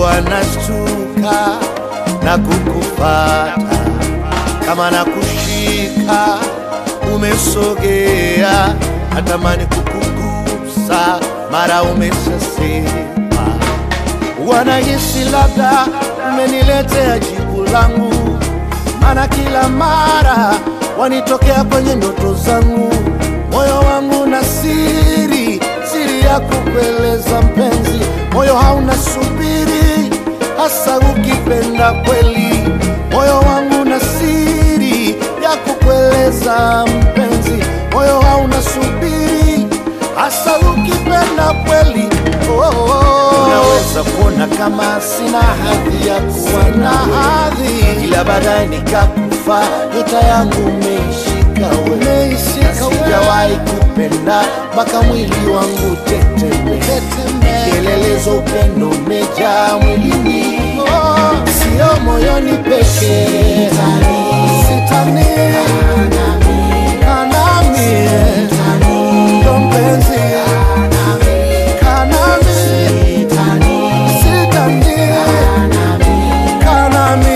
huwa nashtuka na kukufata kama na kushika umesogea, natamani kukugusa, mara umeshasema. Wanahisi labda umeniletea jibu langu, maana kila mara wanitokea kwenye ndoto zangu. Moyo wangu na siri, siri ya kukueleza mpenzi, moyo hauna subiri, hasa ukipenda kweli. Moyo wangu na siri ya kukueleza mpenzi, moyo hauna subiri, hasa ukipenda kweli. Oh, oh, oh. Unaweza kuona kama sina hadhi ya kuwa na hadhi, ila baadaye nikakufa, nyota yangu umeishika wewe, na sijawahi kupenda mpaka mwili wangu teteme, kielelezo upendo umejaa mwilini, sio moyoni pekee, sitani kanami, ndo mpenzi kanami, sitani kanami,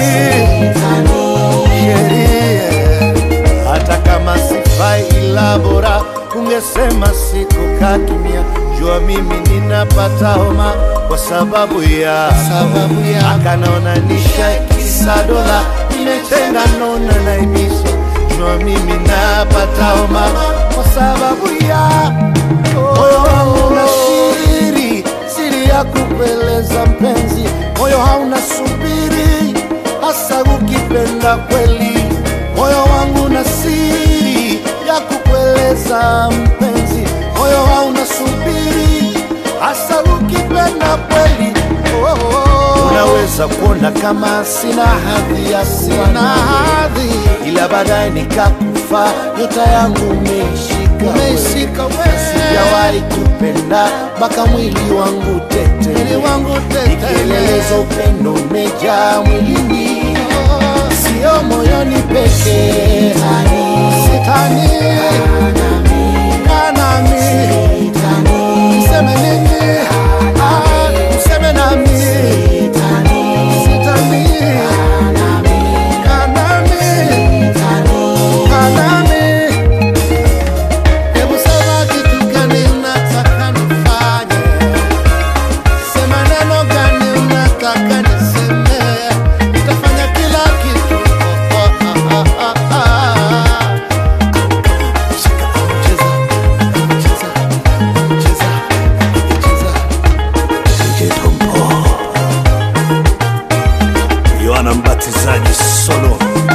sheria hata kama sifai, ila bora ungesema sikukaa kimya. Jua mimi ninapata homa kwa sababu ya sababu ya akanaona nisha kisa dola imetenga nona naibiswa. Jua mimi napata homa kwa sababu ya moyo wangu na siri, siri ya kukueleza mpenzi, moyo hauna subiri, hasa ukipenda kweli. Moyo wangu na siri ya kukueleza mpenzi, moyo hauna subiri, hasa ukipenda kweli. Oh, oh, oh. Unaweza kuona kama sina hadhi ya sina hadhi, ila baadaye nikakufa, nyota yangu umeishika umeishika wewe, sijawahi kupenda mpaka mwili wangu tete, mwili wangu tete, nikielelezo upendo umejaa mwilini, sio moyoni pekee, sitani kanami, mseme nini, Ah, mseme nami, sitani kanami, kanami Hebu sema kitu gani unataka nifanye, sema neno gani unataka niseme, nitafanya kila kitu. Oh, oh, ah, ah, ah, ah. Shika, cheza, cheza, cheza, cheza. DJ Tombo Yohana Mbatizaji solo